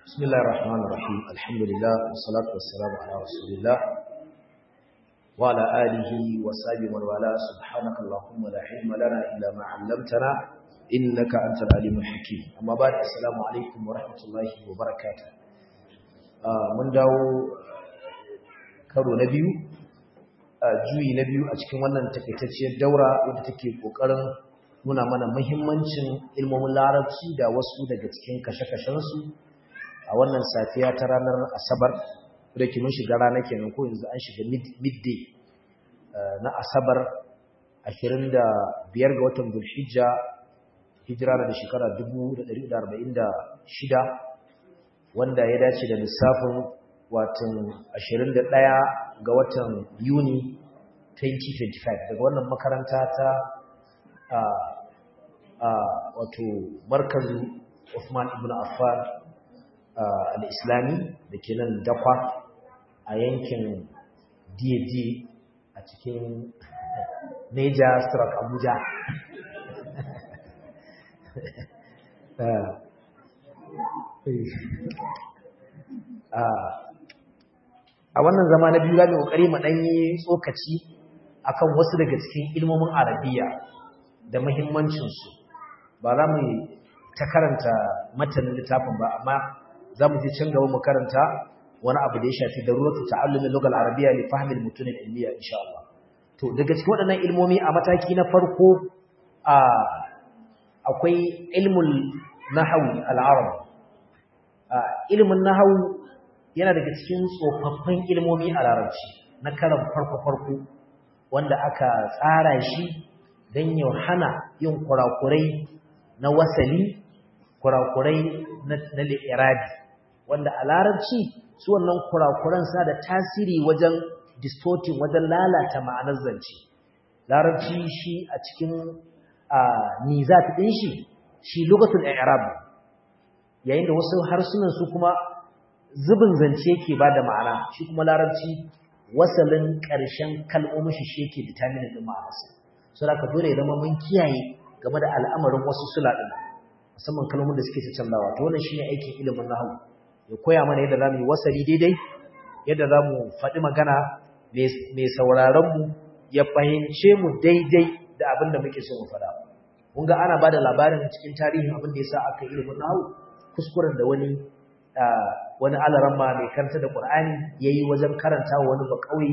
بسم الله الرحمن الرحيم الحمد لله والصلاة والسلام على رسول الله وعلى آله وصحبه ومن والاه سبحانك اللهم لا علم لنا إلا ما علمتنا إنك أنت العليم الحكيم أما بعد السلام عليكم ورحمة الله وبركاته من داو karo na biyu juyi na biyu a cikin wannan takaitacciyar daura wadda take kokarin nuna mana muhimmancin ilmomin larabci da wasu daga cikin kashe-kashensu a wannan safiya ta ranar asabar da ke mun shiga rana kenan ko yanzu an shiga midday na asabar 25 ga watan bulhijja hijira da shekara 1446 wanda ya dace da lissafin watan 21 ga watan yuni 2025 daga wannan makaranta ta wato markazu Uthman ibn Affan al'islami da ke nan dakwa a yankin DAD a cikin Neja Strak Abuja. A wannan zama na biyu zaɓi ƙoƙari maɗanyi tsokaci akan wasu daga cikin ilmomin Arabiya da muhimmancinsu ba za mu ta karanta matanin littafin ba amma za mu ji can gaba mu karanta wani abu da ya shafi daruratu ta'allumin lugal arabiyya li fahmi al-mutun al-ilmiyya insha Allah to daga cikin waɗannan ilmomi a mataki na farko a akwai ilmul nahwi al-arab ilmin nahwu yana daga cikin tsofaffin ilmomi a larabci na karan farko farko wanda aka tsara shi don ya hana yin kurakurai na wasali kurakurai na li'irabi wanda a larabci su wannan kurakuran sa da tasiri wajen distorting wajen lalata ma'anar zance larabci shi a cikin nizat din shi shi lugatul i'rab yayin da wasu harsunan su kuma zubin zance yake bada ma'ana shi kuma larabci wasalin ƙarshen kalmomin shi shi yake determine din ma'anarsa saboda ka dole ya zama mun kiyaye game da al'amarin wasu sula din musamman kalmomin da suke canzawa to wannan shine aikin ilimin nahwu ya koya mana yadda zamu yi wasali daidai yadda zamu faɗi magana mai sauraron mu ya fahimce mu daidai da abin da muke so mu faɗa kun ga ana bada labarin cikin tarihin abin da yasa aka yi ilimin nahwu kuskuren da wani wani alaramma mai karanta da Qur'ani yayi wajen karanta wani bakauye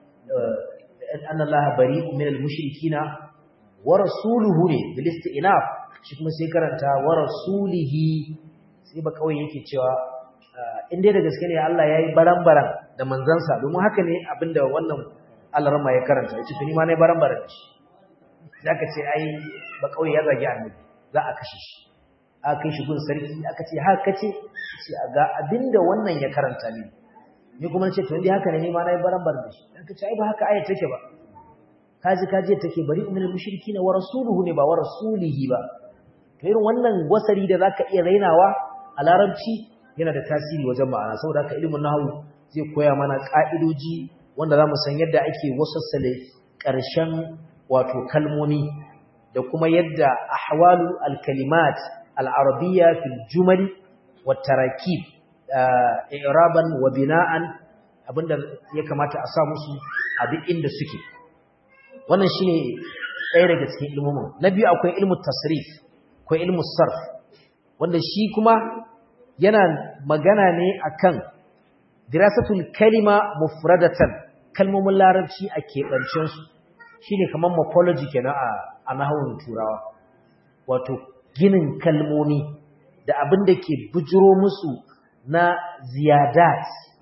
anna Allah bari'un minal mushrikina wa rasuluhu ne bil istinaf shi kuma sai karanta wa rasulihi sai ba kawai yake cewa in dai da gaske ne Allah yayi baran-baran da manzansa domin haka ne abinda wannan alarma ya karanta yace tuni ma ne baran-baran shi zaka ce ai ba kawai ya zagi annabi za a kashe shi aka kai shi gun sarki aka ce haka ce sai ga abinda wannan ya karanta ne ni kuma ce to indai haka ne ni ma nayi baran-baran da shi zaka ce ai ba haka ayat take ba kaji kaji take bari umul mushrikina wa rasuluhu ne ba wa rasulihi ba to irin wannan wasari da zaka iya rainawa a larabci yana da tasiri wajen ma'ana saboda haka ilimin nahwu zai koya mana ka'idoji wanda zamu san yadda ake wasassale ƙarshen wato kalmomi da kuma yadda ahwalu alkalimat al-arabiyya fil jumal wat tarakib i'raban wa bina'an abinda ya kamata a sa musu a duk inda suke wannan shine ɗaya daga cikin ilmomin na biyu akwai ilmu tasrif akwai ilmu sarf wanda shi kuma yana magana ne akan dirasatul kalima mufradatan kalmomin larabci a keɓancen su shine kamar morphology kenan a a nahawun turawa wato ginin kalmomi da abin da ke bujiro musu na ziyadat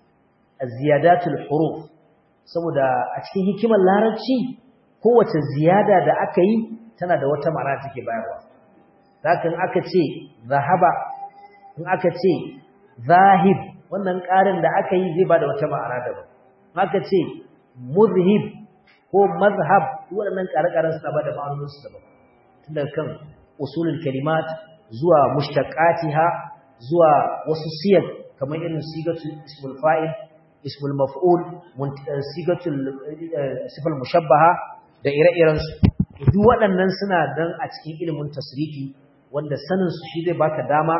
ziyadatul huruf saboda a cikin hikimar larabci kowace ziyada da aka yi tana da wata ma'ana take bayarwa haka in aka ce zahaba in aka ce zahib wannan ƙarin da aka yi zai bada wata ma'ana daban in aka ce muzhib ko mazhab waɗannan ƙare-ƙaren suna bada ma'anoninsu daban tun daga kan usulul kalimat zuwa mushtaqatiha zuwa wasu siyar kamar irin sigatul ismul fa'il ismul maf'ul sigatul sifal mushabbaha da ire-irensu duk waɗannan suna dan a cikin ilimin tasrifi wanda sanin su shi zai baka dama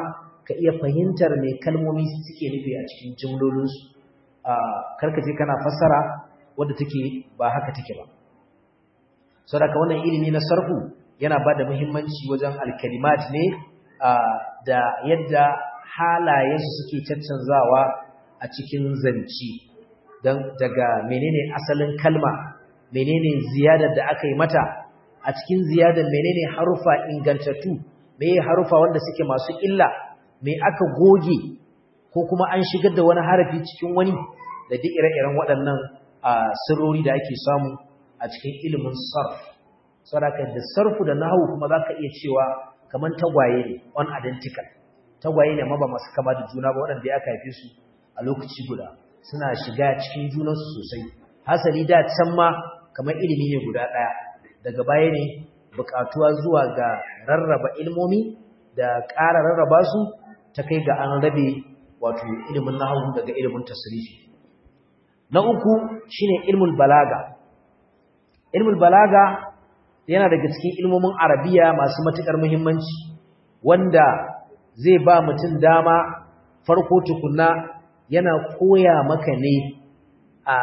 ka iya fahimtar me kalmomi suke nufi a cikin jumlolinsu karka je kana fassara wadda take ba haka take ba saboda wannan ilimi na sarfu yana ba da muhimmanci wajen alkalimat ne da yadda halayensu suke caccanzawa a cikin zanci don daga menene asalin kalma menene ziyadar da aka yi mata a cikin ziyadar menene harufa ingantattu meye harufa wanda suke masu illa me aka goge ko kuma an shigar da wani harafi cikin wani da duk ire-iren waɗannan sirrori da ake samu a cikin ilimin sarf saboda da sarfu da nahwu kuma zaka iya cewa kaman tagwaye ne unidentical tagwaye ne amma ba masu kama da juna ba waɗanda ya haife su a lokaci guda suna shiga cikin junansu sosai hasali da can ma kamar ilimi ne guda ɗaya daga baya ne buƙatuwa zuwa ga rarraba ilmomi da ƙara rarraba su ta kai ga an rabe wato ilimin nahwu daga ilimin tasrifi na uku shine ilmul balaga ilmul balaga yana daga cikin ilmomin arabiya masu matukar muhimmanci wanda zai ba mutum dama farko tukunna yana koya maka ne a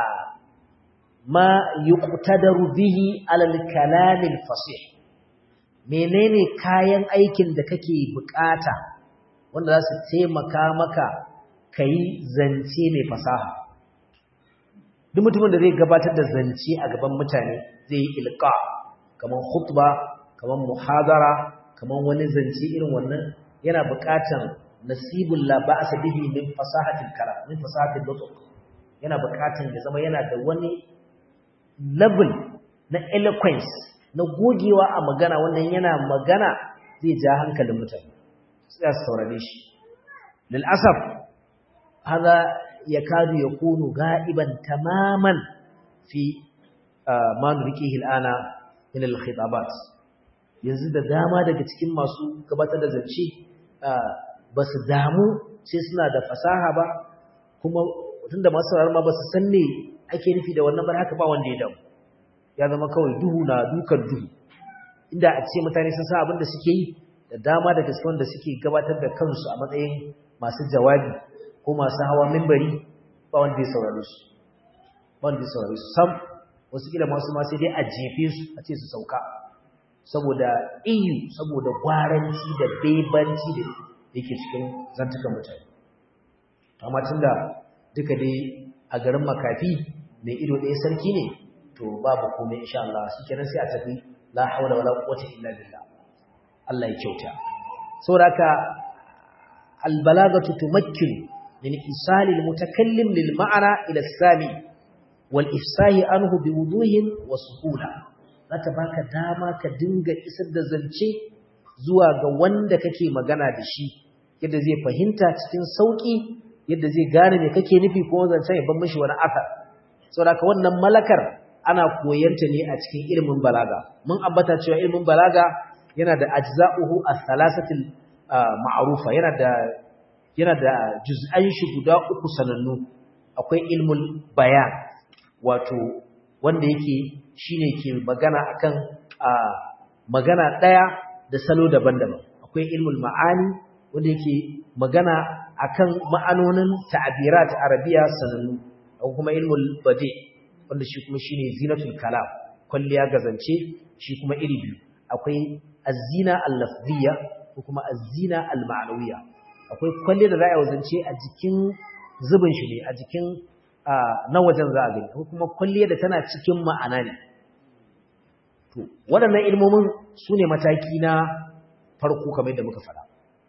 ma yuqtadaru bihi alal kalamil fasih menene kayan aikin da kake bukata wanda za su taimaka maka kai zance mai fasaha duk mutumin da zai gabatar da zance a gaban mutane zai yi ilqa kamar khutba kamar muhadara kamar wani zance irin wannan yana buƙatan nasibul la ba'sa bihi min fasahatil kalam min fasahatil nutq yana buƙatan ya zama yana da wani level na eloquence na gogewa a magana wannan yana magana zai ja hankalin mutane sai su saurare shi lil asaf hada yakadu yakunu ga'iban tamaman fi ma nurikihi al'ana min al-khitabat yanzu da dama daga cikin masu gabatar da zance ba su damu sai suna da fasaha ba kuma tunda masu sauraron ma ba su san me ake nufi da wannan ba haka ba wanda ya damu ya zama kawai duhu na dukan duhu inda a ce mutane sun san abin da suke yi da dama daga cikin wanda suke gabatar da kansu a matsayin masu jawabi ko masu hawa mimbari ba wanda ya saurare su ba wanda ya saurare su sam wasu kila masu ma sai dai a jefe su a ce su sauka saboda iyu saboda gwaranci da bebanci da yake cikin zantukan mutane amma tunda duka dai a garin makafi mai ido ɗaya sarki ne to babu komai insha Allah shikenan sai a tafi la hawla wala quwwata illa billah Allah ya kyauta saboda haka albalagatu tumakkinu min isali almutakallim lil ma'ana ila sami wal ifsahi anhu biwuduhin wa suhula zata baka dama ka dinga isar da zance zuwa ga wanda kake magana da shi yadda zai fahimta cikin sauki yadda zai gane me kake nufi ko zancen ya ban mishi wani asar saboda ka wannan malakar ana koyanta ne a cikin ilimin balaga mun ambata cewa ilimin balaga yana da ajza'uhu as-salasatil ma'rufa yana da yana da juz'an shi guda uku sanannu akwai ilmul bayan wato wanda yake shine ke magana akan magana daya da salo daban-daban akwai ilmul ma'ani wanda yake magana akan ma'anonin ta'abirat arabiya sanannu akwai kuma ilmul badi wanda shi kuma shine zinatul kalam kulliya gazance shi kuma iri biyu akwai azina al-lafziyya ko kuma azina al-ma'nawiyya akwai kwalle da za a wazance a jikin zubin shi ne a jikin na wajen za a gani ko kuma kwalle da tana cikin ma'ana ne to waɗannan ilmomin su ne mataki na farko kamar yadda muka faɗa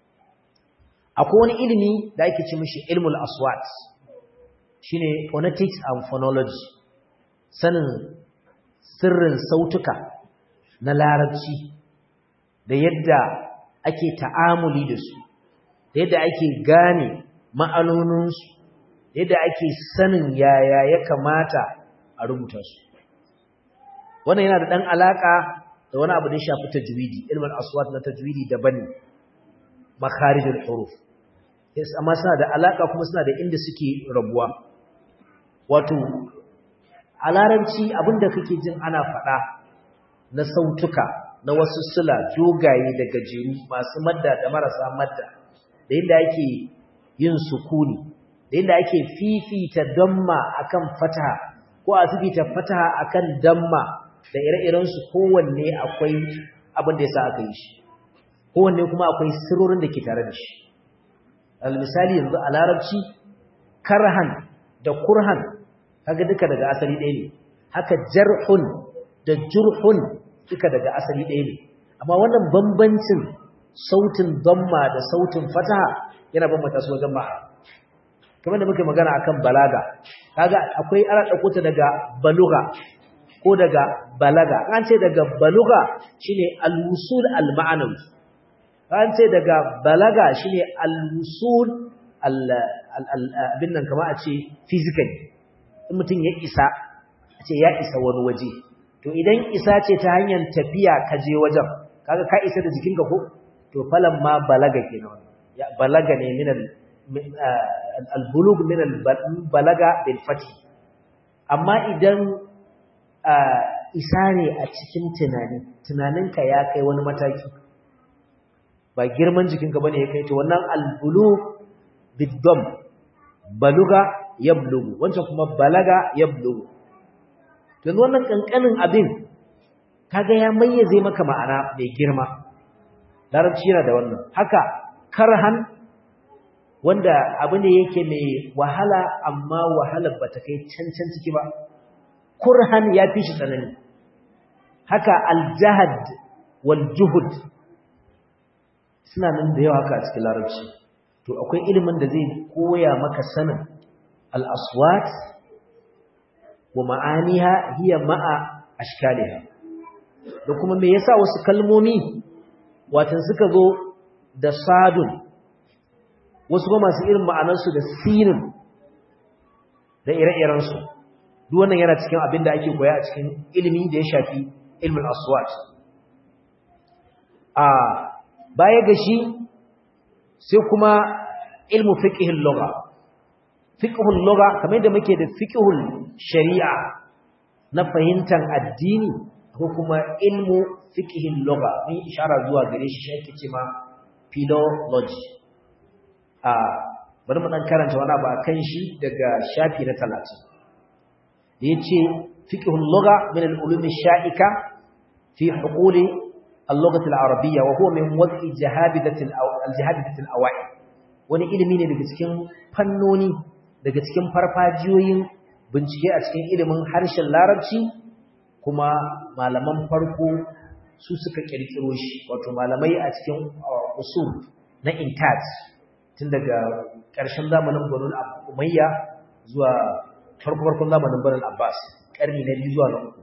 akwai wani ilimi da ake ce mishi ilmul aswat shine phonetics and phonology sanin sirrin sautuka na larabci da yadda ake ta'amuli da su da yadda ake gane ma'anoninsu da yadda ake sanin yaya ya kamata a rubuta su wannan yana da ɗan alaƙa da wani abu da ya shafi tajwidi ilmin aswat na tajwidi daban ne makharijul huruf yes amma suna da alaƙa kuma suna da inda suke rabuwa wato a larabci abinda kake jin ana faɗa na sautuka na wasu sula jogaye da gajeru masu madda da marasa madda da yadda ake yin sukuni da yadda ake fifita damma akan fataha ko a fifita fataha akan damma da ire-iren su kowanne akwai abin da yasa aka yi shi kowanne kuma akwai sirrorin da ke tare da shi al misali yanzu a larabci karhan da kurhan kaga duka daga asali ɗaya ne haka jarhun da jurhun duka daga asali ɗaya ne amma wannan bambancin sautin damma da sautin fataha yana bambanta su wajen ma'a kamar da muke magana akan balaga kaga akwai ana dauko ta daga baluga ko daga balaga an ce daga baluga shine al-wusul al-ma'nawi an ce daga balaga shine al-wusul abin nan kama a ce physically in mutum ya isa a ce ya isa wani waje to idan isa ce ta hanyar tafiya ka je wajen kaga ka isa da jikinka ko to falan ma balaga kenan ya balaga ne min al-bulug min al-balaga bil fath amma idan isa ne a cikin tunani tunaninka ya kai wani mataki ba girman jikinka bane ya kai to wannan al-bulug bid-dam baluga yablugu wancan kuma balaga yablugu yanzu wannan kankanin abin kaga ya mayyaze maka ma'ana mai girma larabci yana da wannan haka karhan wanda abu ne yake mai wahala amma wahalar bata kai cancan ciki ba kurhan ya fi shi tsanani haka aljahad wal juhud suna nan da yawa haka a cikin larabci to akwai ilimin da zai koya maka sanin al-aswat wa ma'aniha hiya ma'a ashkaliha da kuma me yasa wasu kalmomi watan suka zo da sadun wasu kuma masu irin ma'anarsu da sinin da ire-irensu duk wannan yana cikin abin da ake koya a cikin ilimi da ya shafi ilmin aswat a baya ga shi sai kuma ilmu fiqhil lugha fiqhul lugha kamar yadda muke da fiqhul shari'a na fahimtar addini ko kuma ilmu fiqhil lugha mun ishara zuwa gare shi shi ake cewa philology a bari mu dan karanta wani abu akan shi daga shafi na 30 yace fiqhul lugha min al-ulum ash-sha'ika fi huqul al-lughah al-arabiyya wa huwa min wad'i jahabidat al-jahabidat al-awai wani ilimi ne daga cikin fannoni daga cikin farfajiyoyin bincike a cikin ilimin harshen larabci kuma malaman farko su suka kirkiro shi wato malamai a cikin usul na intaj tun daga ƙarshen zamanin banu umayya zuwa farko-farkon zamanin banu abbas ƙarni na biyu zuwa na uku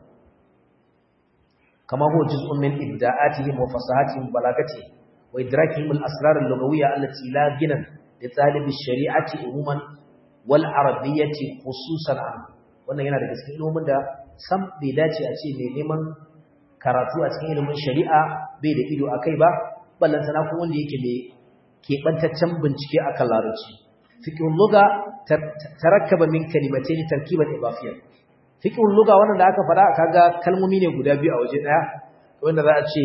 kama huwa juz'un min ibda'atihim wa fasahatihim balagati wa idrakihim al-asrar al-lughawiyya allati la ginan li talib ash-shari'ati umuman wal arabiyyati khususan an wannan yana daga cikin ilimin da sam bai dace a ce mai neman karatu a cikin ilimin shari'a bai da ido akai ba ballan sana ko wanda yake mai kebantaccen bincike akan larabci fiqhul lugha tarakkaba min kalimatayn tarkiban idafiyyan fiqhul lugha wannan da aka fada kaga kalmomi ne guda biyu a waje daya wanda za a ce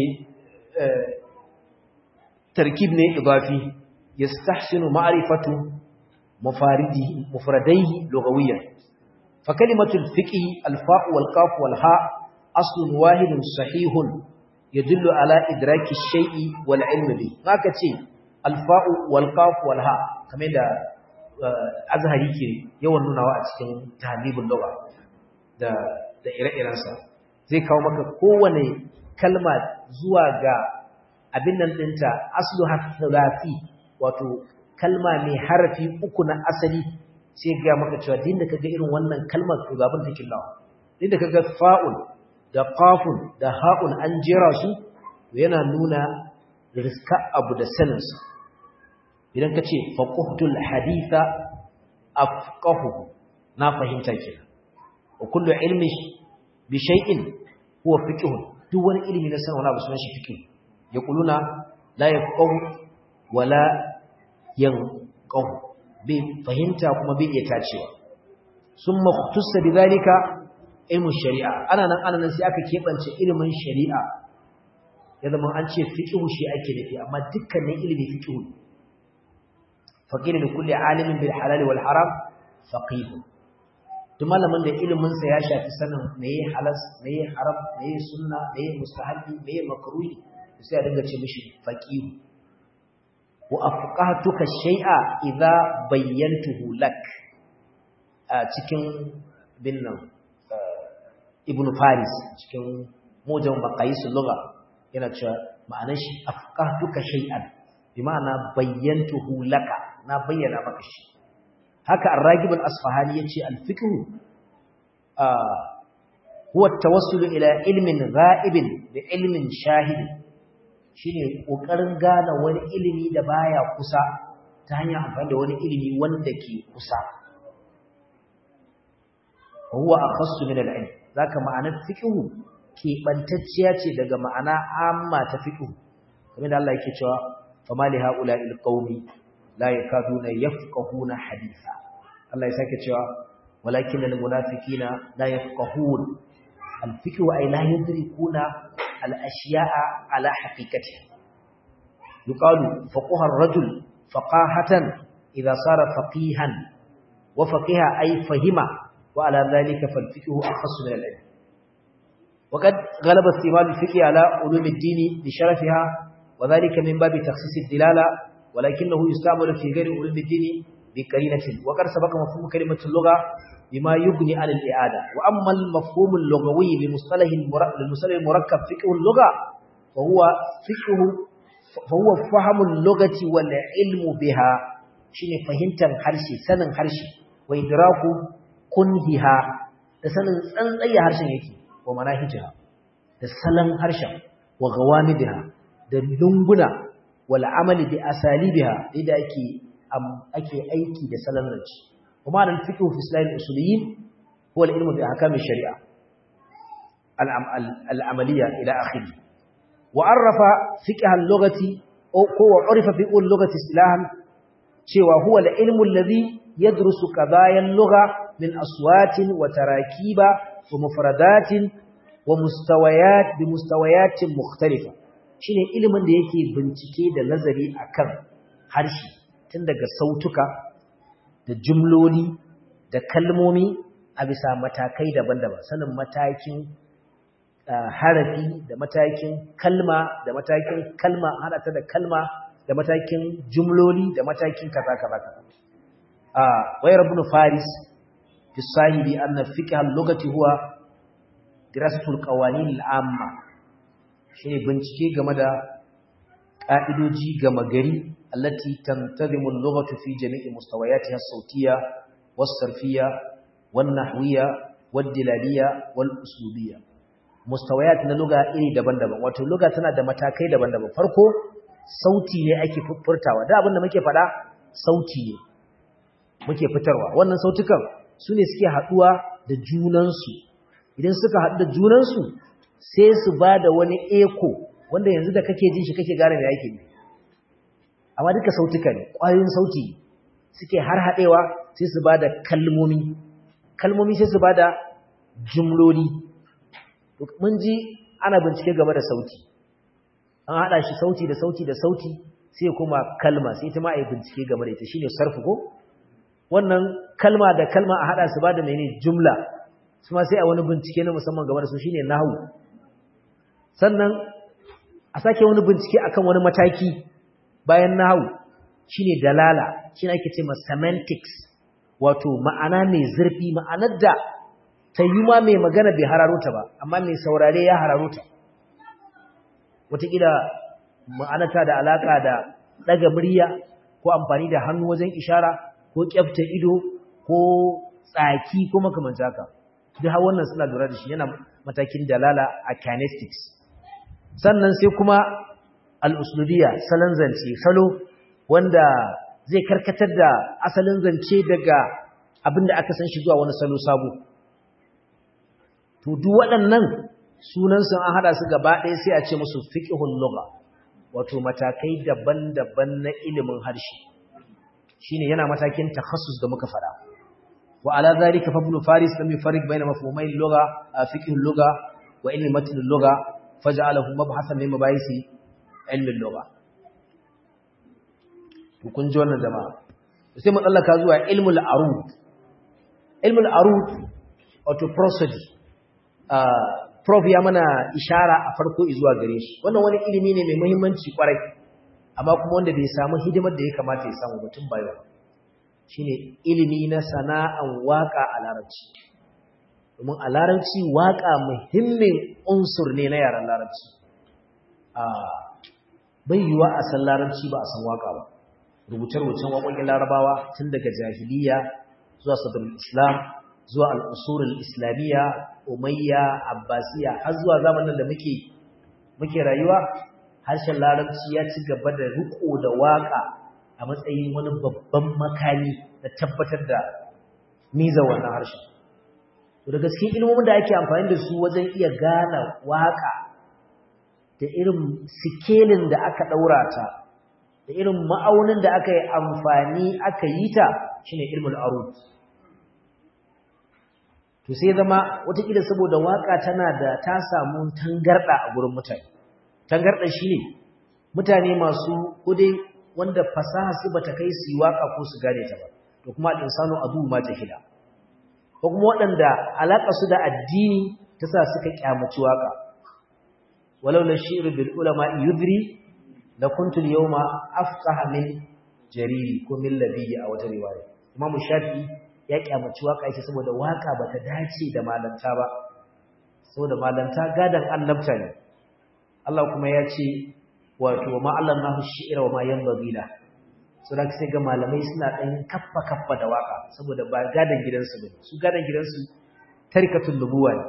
tarkib ne idafi yastahsinu ma'rifatu mufaridihi mufradaihi lughawiyyan fa kalimatul fiqh al-fa' wal-qaf wal-ha aslun wahidun sahihun yadullu ala idraki ash-shay'i wal-ilm bi haka ce al-fa' wal-qaf wal-ha kamar da azhari ke yawan nunawa a cikin tahlibul lugha da da ire-irensa zai kawo maka kowane kalma zuwa ga abin nan dinta aslu hathalathi wato kalma mai harafi uku na asali sai ga maka cewa din da kaga irin wannan kalmar to gaban take lawa din da kaga fa'ul da qafun da ha'un an jera su to yana nuna riska abu da saninsa idan ka ce faqahtul haditha afqahu na fahimta kenan wa kullu ilmi bi shay'in huwa fiqhun duk wani ilimi na sanin wani abu sunan shi fiqh yaquluna la yafqahu wala yanqahu bai fahimta kuma bai iya tacewa summa khutussa bidhalika ilmu shari'a ana nan ana nan sai aka kebance ilimin shari'a ya zama an ce fiqh shi ake nufi amma dukkanin ilimi fiqh faqila li kulli alimin bil halal wal haram faqih duk malamin da ilimin sa ya shafi sanin meye halas meye haram meye sunna meye mustahabi meye makruhi sai a dinga ce mishi faqih wa afqahtuka shay'a idza bayyantuhu lak a cikin binnan ibnu faris cikin mujam maqayisul lugha yana cewa ma'anar shi afqahtuka shay'an bi ma'ana bayyantuhu laka na bayyana maka shi haka ar-ragib al-asfahani yace al-fiqh huwa at-tawassul ila ilmin ghaibin bi ilmin shahid shine kokarin gane wani ilimi da baya kusa ta hanyar amfani da wani ilimi wanda ke kusa huwa akhassu min al-ilm zaka ma'anar fiqh keɓantacciya ce daga ma'ana amma ta fiqh kamar da Allah yake cewa fama li haula'il qaumi la yakaduna yafqahuna haditha Allah ya sake cewa walakin al munafiqina la yafqahun al fiqh ay la yudrikuna al ashiya'a ala haqiqatiha yuqalu faqaha ar rajul faqahatan idha sara faqihan wa faqiha ay fahima wa ala dhalika fal fiqh akhassu min al ilm وقد غلب استعمال الفقه على علوم الدين بشرفها وذلك من باب تخصيص الدلالة ولكنه يستعمل في غير علوم الدين بقرينة وقد سبق مفهوم كلمة اللغة بما يغني عن الإعادة وأما المفهوم اللغوي لمصطلح المصطلح المركب فقه اللغة فهو فقه فهو فهم اللغة والعلم بها شنو فهمت الحرشي سنن حرشي وإدراك كنهها سنن سنن harshen yake wa manahijiha da salon harshen wa gawamidiha da lunguna wal amali bi asalibiha da ake ake aiki da salon rance kuma al fiqh fi islam usuliyyin huwa al ilmu bi ahkam shari'a al amaliya ila akhiri wa arafa fiqh al lughati ko wa urifa fiqh al lughati istilahan cewa huwa al ilmu alladhi yadrusu qadaya al lugha min aswatin wa tarakiba wa mufradatin wa mustawayat bi mustawayatin mukhtalifa shine ilimin da yake bincike da nazari akan harshe tun daga sautuka da jumloli da kalmomi a bisa matakai daban-daban sanin matakin harafi da matakin kalma da matakin kalma hada ta da kalma da matakin jumloli da matakin kaza kaza kaza ah wayar ibn faris fi sahibi anna fiqh al-lughati huwa dirasatul qawanin al-amma shine bincike game da ka'idoji gama gari allati tantazimu al-lughatu fi jami'i mustawayatiha as-sawtiyya was-sarfiyya wan-nahwiyya wad-dilaliyya wal-uslubiyya mustawayat na lugha iri daban-daban wato lugha tana da matakai daban-daban farko sauti ne ake furtawa da abin da muke faɗa sauti ne muke fitarwa wannan sautukan su ne suke haɗuwa da junansu idan suka haɗu da junansu sai su ba da wani eko wanda yanzu da kake jin shi kake gane da yake amma duka sautuka ne ƙwayoyin sauti suke har haɗewa sai su ba da kalmomi kalmomi sai su ba da jumloli mun ji ana bincike game da sauti an haɗa shi sauti da sauti da sauti sai kuma kalma sai ta ma a yi bincike game da ita shine sarfu ko wannan kalma da kalma a haɗa su ba da mene jumla su ma sai a wani bincike na musamman game da su shine nahwu sannan a sake wani bincike akan wani mataki bayan nahwu shine dalala shine ake ce ma semantics wato ma'ana mai zurfi ma'anar da ta yi ma mai magana bai hararo ta ba amma mai saurare ya hararo ta wataƙila ma'anata da alaƙa da ɗaga murya ko amfani da hannu wajen ishara ko ƙyafta ido ko tsaki ko makamanta haka duk har wannan suna lura da shi yana matakin dalala a kinetics sannan sai kuma al'uslubiya salon zance salo wanda zai karkatar da asalin zance daga abin da aka san shi zuwa wani salo sabo to duk waɗannan sunan sun an haɗa su gaba ɗaya sai a ce musu fiqhul lugha wato matakai daban-daban na ilimin harshe shine yana matakin takhassus da muka fada wa ala zalika fa ibn faris lam yufarriq bayna mafhumai lugha fiqh lugha wa ilmi matn lugha faj'alahu mabhasan min mabayisi ilmi lugha to kun ji wannan jama'a sai mu tsallaka zuwa ilmul arud ilmul arud wato prosody prof ya mana ishara a farko zuwa gare shi wannan wani ilimi ne mai muhimmanci kwarai amma kuma wanda bai samu hidimar da ya kamata ya samu mutum bayo shine ilimi na sana'an waka a larabci domin a larabci waka muhimmin unsur ne na yaran larabci bai yiwa a san larabci ba a san waka ba rubuce-rubucen waƙoƙin larabawa tun daga jahiliya zuwa sadrul islam zuwa al'usurul islamiyya umayya abbasiya har zuwa zamanin da muke muke rayuwa harshen larabci ya ci gaba da riko da waka a matsayin wani babban makami da tabbatar da miza wannan harshen to da gaske ilmomin da ake amfani da su wajen iya gane waka da irin sikelin da aka daura ta da irin ma'aunin da aka yi amfani aka yi ta shine ilmul arud to sai zama watakila saboda waka tana da ta samu tangarda a gurin mutane tangarda shine mutane masu kudai wanda fasaha su bata kai su yi waka ko su gane ta ba to kuma al-insanu adu ma jahila ko kuma waɗanda alaka su da addini ta sa suka kyamaci waka walau la shi'ru bil ulama yudri la kuntu al-yawma afqaha min jariri ko min labiyyi a wata riwaya imamu shafi'i ya kyamaci waka yake saboda waka bata dace da malanta ba saboda malanta gadan annabta ne Allah kuma ya ce wato ma Allah nahu shi'ira wa ma yanbaghi la so da sai ga malamai suna dan kaffa kaffa da waka saboda ba gadan gidansu bane su gadan gidansu tarikatul nubuwa ne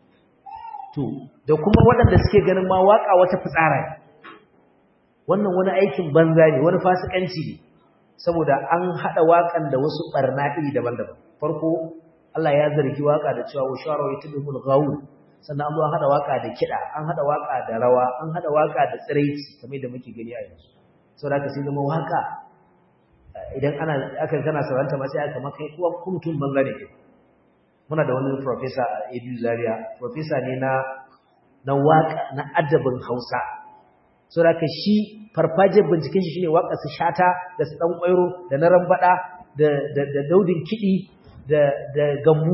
to da kuma waɗanda suke ganin ma waka wata fitsara ne wannan wani aikin banza ne wani fasikanci ne saboda an hada wakan da wasu barna iri daban-daban farko Allah ya zargi waka da cewa washara wa yatbul ghawul sannan an zo an hada waka da kida an hada waka da rawa an hada waka da tsiraici kamar da muke gani a yanzu saboda haka sai zama waka idan ana aka kana sauranta ma sai aka maka kuwa mutum banza ne muna da wani professor a Edu Zaria professor ne na na waka na adabin Hausa saboda haka shi farfajiyar binciken shi shine waka su shata da su dan kwairo da na rambada da da da daudin kidi da da gammu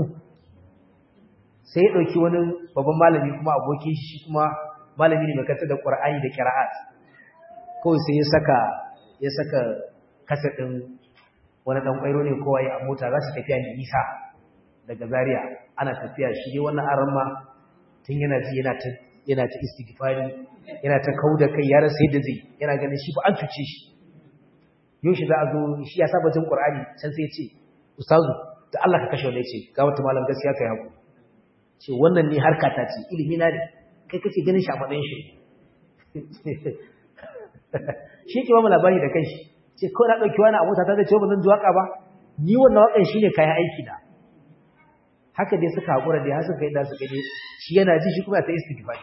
sai ya dauki wani babban malami kuma abokin shi kuma malami ne mai kanta da Qur'ani da qira'at kawai sai ya saka ya saka kasa din wani dan kwairo ne kowa ya mota za su tafiya ne nisa daga Zaria ana tafiya shi dai wannan aran ma tun yana ji yana ta yana ta istighfari yana ta kauda kai ya rasa yadda zai yana ganin shi ba an cuce shi yau shi za a zo shi ya saba jin Qur'ani can sai ya ce ustazu da Allah ka kashe wanda ya ce ga wata malam gaskiya kai haku ce wannan ni harka ta ce ilimi na ne kai kake ganin shi a matsayin shi shi ke ba mu labari da kanshi ce kawai na ɗauki wani abota ta zai ce ba zan ji waka ba ni wannan wakan shi ne kayan aiki na haka dai suka haƙura dai har suka yi da suka je shi yana ji shi kuma ta istighfar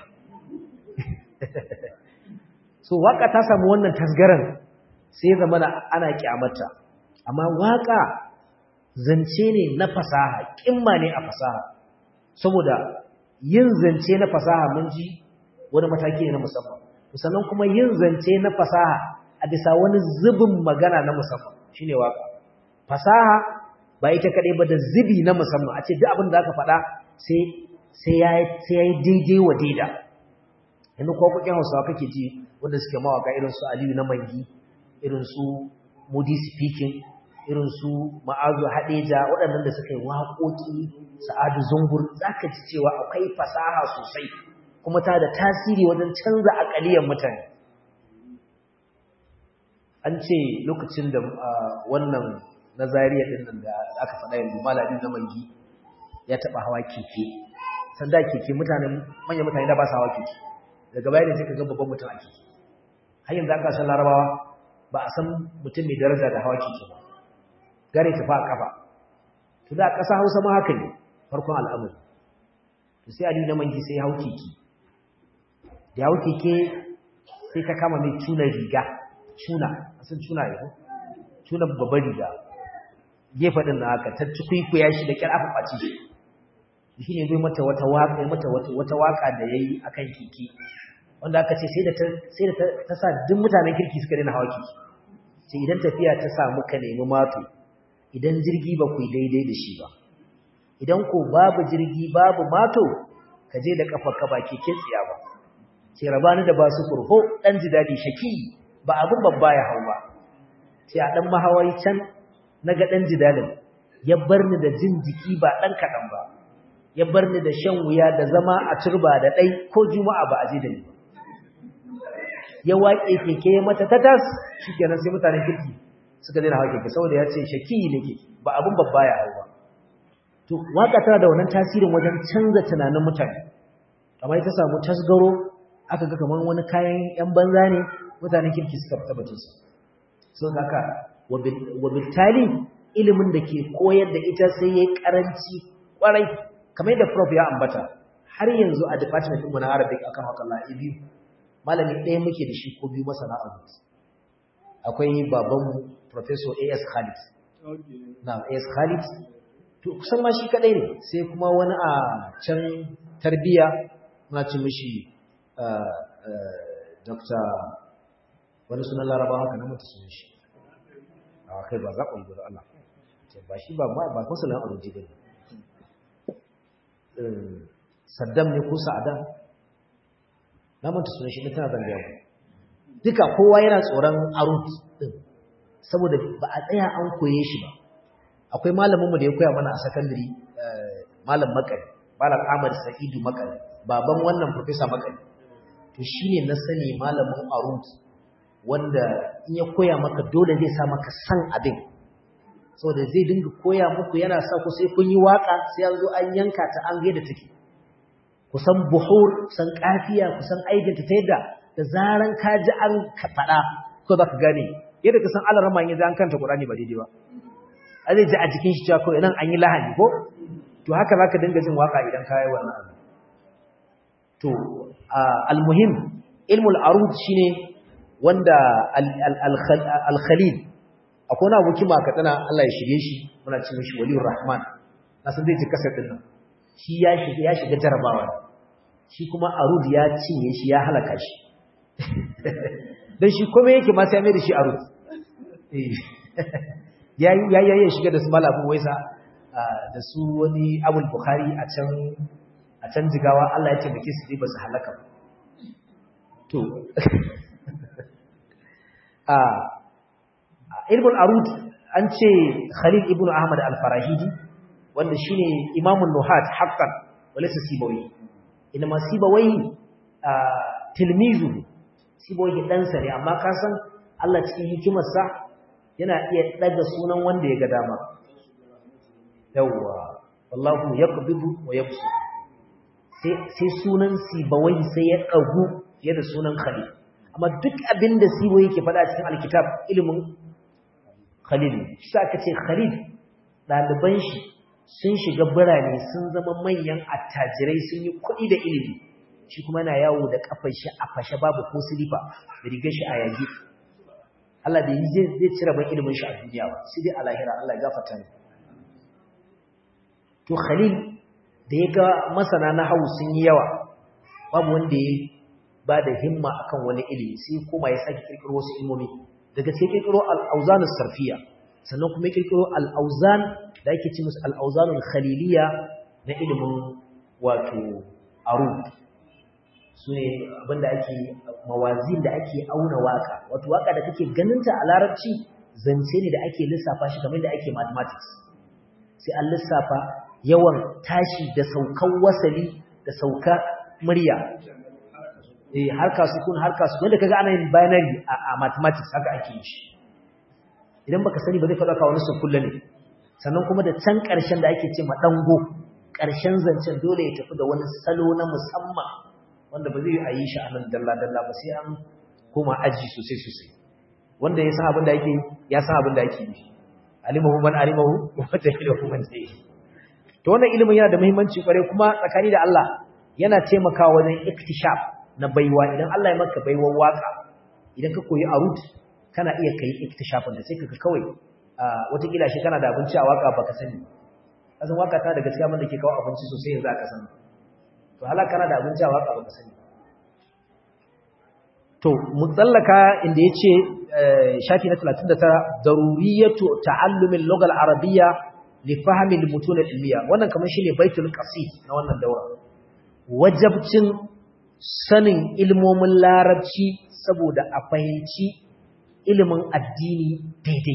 so waka ta samu wannan tasgaran sai ya zama ana kyamata amma waka zance ne na fasaha kimma ne a fasaha saboda yin zance na fasaha mun ji wani mataki ne na musamman sannan kuma yin zance na fasaha a bisa wani zubin magana na musamman shine waka fasaha ba ita kadai ba da zubi na musamman a ce duk abin da aka faɗa sai sai ya sai ya daidai wa daida yanzu ko kokin Hausawa kake ji wanda suke mawaka irin su Aliyu na Mangi irin su Mudi speaking irin su Ma'azu Hadeja waɗannan da suka yi waƙoƙi Sa'adu Zungur zaka ji cewa akwai fasaha sosai kuma ta da tasiri wajen canza akaliyar mutane an ce lokacin da wannan nazariya din nan da aka faɗa yanzu malami na mangi ya taɓa hawa keke sanda keke mutanen manyan mutane da ba su hawa keke daga baya ne sai ka ga babban mutum a keke har yanzu aka san larabawa ba a san mutum mai daraja da hawa keke ba gare tafi a kafa to da ƙasa hausa ma haka ne farkon al'amari to sai aliyu na mangi sai ya hau keke da ya hau keke sai ta kama mai tuna riga tuna sun tuna yau tuna babbar riga gefe din na haka ta tukuikuya shi da kyar aka kwaci shi shi ne zai mata wata waka mata wata waka da yayi akan keke wanda aka ce sai da ta sai da ta sa duk mutanen kirki suka daina hawa keke ce idan tafiya ta samu ka nemi mato idan jirgi ba ku yi daidai da shi ba idan ko babu jirgi babu mato ka je da kafa ka ba keken tsiya ba ce rabani da ba su kurho dan ji dadi shaki ba abin babba ya hau ba ce a dan mahawai can naga dan jidalin ya bar ni da jin jiki ba dan kadan ba ya bar ni da shan wuya da zama a turba da dai ko juma'a ba a je da ni ya waƙe keke ya mata tatas shikenan sai mutanen kirki suka daina hawa keke saboda ya ce shaki nake ba abin babba ya hau ba to waka tana da wannan tasirin wajen canza tunanin mutane amma ita samu tasgaro aka ga kamar wani kayan yan banza ne mutanen kirki suka fita batun su so haka wa bitali ilimin da ke koyar da ita sai yayi karanci kwarai kamar yadda prof ya ambata har yanzu a department ɗinmu na Arabic akan haka Allah biyu malami ɗaya muke da shi ko biyu masana abu akwai babanmu professor A.S. Khalid na A.S. Khalid to kusan ma shi kadai ne sai kuma wani a can tarbiya muna ci mishi Dr. wani sunan laraba haka na mutu sunan shi a kai ba za ku yi gudu Allah ba shi ba ba kusurin aruji ba ne saddam ne ko sa'adan na mutu sunan shi ne tana zangaya mu duka kowa yana tsoron arut din saboda ba a tsaya an koye shi ba akwai malaminmu da ya koya mana a sakandare malam makari malam ahmad sa'idu makari baban wannan professor makari to shine na sani malamin arut wanda in ya koya maka dole zai sa maka san abin saboda zai dinga koya muku yana sa ku sai kun yi waka sai an zo an yanka ta an gaida take kusan buhur kusan kafiya kusan aikinta ta yadda da zaran ka ji an faɗa ko za ka gane yadda ka san alarama ya ji an kanta Qur'ani ba daidai ba a zai ji a jikin shi cewa kawai nan an yi lahani ko to haka za ka dinga jin waka idan ka yi wannan abu to almuhim ilmul arud shine wanda al-khalil akwai wani abokin ma katsina Allah ya shirye shi muna ce mishi waliyur rahman na san zai ji kasar din nan shi ya shiga ya shiga jarabawa shi kuma arud ya cinye shi ya halaka shi dan shi kuma yake ma sai mai da shi arud ya ya ya shiga da su malamin waisa da su wani abul bukhari a can a can jigawa Allah ya ce muke su ba su halaka ba to a ilmul arud an ce khalil ibn ahmad al-farahidi wanda shine imamun nuhat haqqan walaysa sibawi inma sibawi tilmizu sibawi dan sa ne amma ka san Allah cikin hikimarsa yana iya daga sunan wanda ya ga dama yawa wallahu yaqbidu wa yabsu sai sai sunan sibawai sai ya dagu fiye da sunan khalil amma duk abinda sibawai yake faɗa cikin alkitab ilimin khalil shi aka ce khalil ɗaliban shi sun shiga birane sun zama manyan attajirai sun yi kuɗi da ilimi shi kuma yana yawo da kafar shi a fashe babu ko silifa da rigar shi a yage Allah da yi zai cire ban ilimin shi a duniya ba sai dai a lahira Allah ya gafarta ne to khalil da ya ga masana na hau sun yi yawa babu wanda ya ba da himma akan wani ilimi sai kuma ya sake kirkiro wasu ilmomi daga sai kirkiro al-auzan sarfiya sannan kuma kirkiro al-auzan da ake ce musu al-auzanul khaliliya na ilimin wato arud sune abinda ake mawazin da ake auna waka wato waka da kake ganinta a larabci zance ne da ake lissafa shi kamar da ake mathematics sai an lissafa yawan tashi da saukan wasali da sauka murya eh harka sukun harka sukun wanda kaga ana yin binary a mathematics haka ake yi shi idan baka sani ba zai faɗa ka wani sukulla ne sannan kuma da can ƙarshen da ake ce ma dango ƙarshen zancen dole ya tafi da wani salo na musamman wanda ba zai yi shi a nan dalla dalla ba sai an koma aji sosai sosai wanda ya san abin da yake ya san abin da yake yi alimahu man alimahu wa jahilahu man jahil to wannan ilimin yana da muhimmanci kware kuma tsakani da Allah yana taimakawa wajen iktishaf na baiwa idan Allah ya maka baiwar waka idan ka koyi arut kana iya kai iktishafin da sai ka kawai wata kila shi kana da abinci a waka baka sani kasan waka ta da gaskiya mun da ke kawo abinci sosai yanzu aka sani to halaka kana da abinci a waka baka sani to mu tsallaka inda yace shafi na 39 daruriyatu ta'allumil lugha al-arabiyya li fahmi al-mutun al-ilmiya wannan kamar shine baitul qasid na wannan daura wajabcin sanin ilmomin larabci saboda a fahimci ilimin addini daidai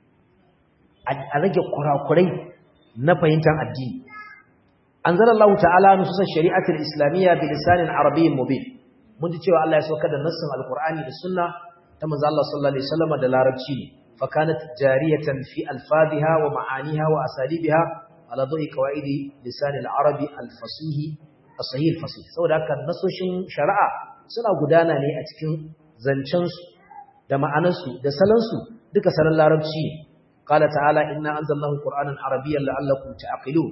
a rage kurakurai na fahimtar addini anzalallahu ta'ala nusus shari'atul islamiyya bi lisanin arabiyyin mubin mun ji cewa Allah ya saukar da nassin alqur'ani da sunna ta manzo Allah sallallahu alaihi wasallam da larabci ne fa kanat jariyatan fi alfadhiha wa ma'aniha wa asalibiha ala dawi qawaidi lisanil arabi alfasihi as-sahih al-fasih saboda haka nasoshin shari'a suna gudana ne a cikin zancen su da ma'anarsu da salon su duka salon larabci ne qala ta'ala inna anzalnahu qur'anan arabiyyan la'allakum ta'qilun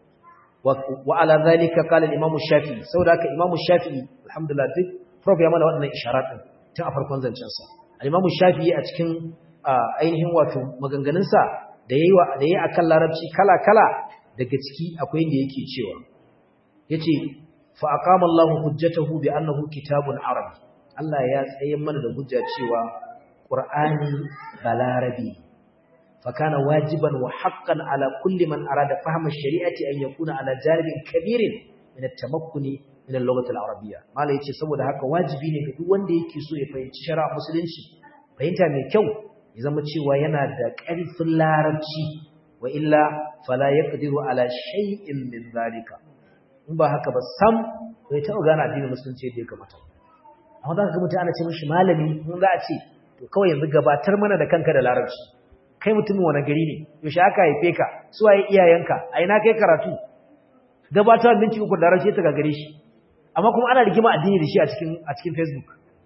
وعلى ذلك قال الامام الشافعي saboda haka imam shafi'i alhamdulillah duk prof ya mana waɗannan isharat din tun a farkon zancen sa al-imam shafi'i a cikin ainihin wato maganganun sa da yayi wa da yayi akan larabci kala kala daga ciki akwai inda yake cewa yace fa aqama Allahu hujjatahu bi annahu kitabun arabi Allah ya tsaye mana da hujja cewa Qur'ani balarabi فكان واجبا وحقا على كل من أراد فهم الشريعة أن يكون على جانب كبير من التمكن من اللغة العربية ما لا يتشي سبو haka wajibi ne ga duk wanda yake so ya fahimci shari'a musulunci fahimta mai kyau ya zama cewa yana da ƙarfin larabci wa illa fala yaqdiru ala shay'in min zalika in ba haka ba sam bai taɓa gane addinin musulunci yadda ya kamata amma za ka ga mutum ana ce mishi malami mun za a ce to kawai yanzu gabatar mana da kanka da larabci kai mutumin wani gari ne yaushe aka haife ka su waye iyayenka a ina kai karatu gabatar minti uku da rashe ta gagare shi amma kuma ana rigima addini da shi a cikin a cikin Facebook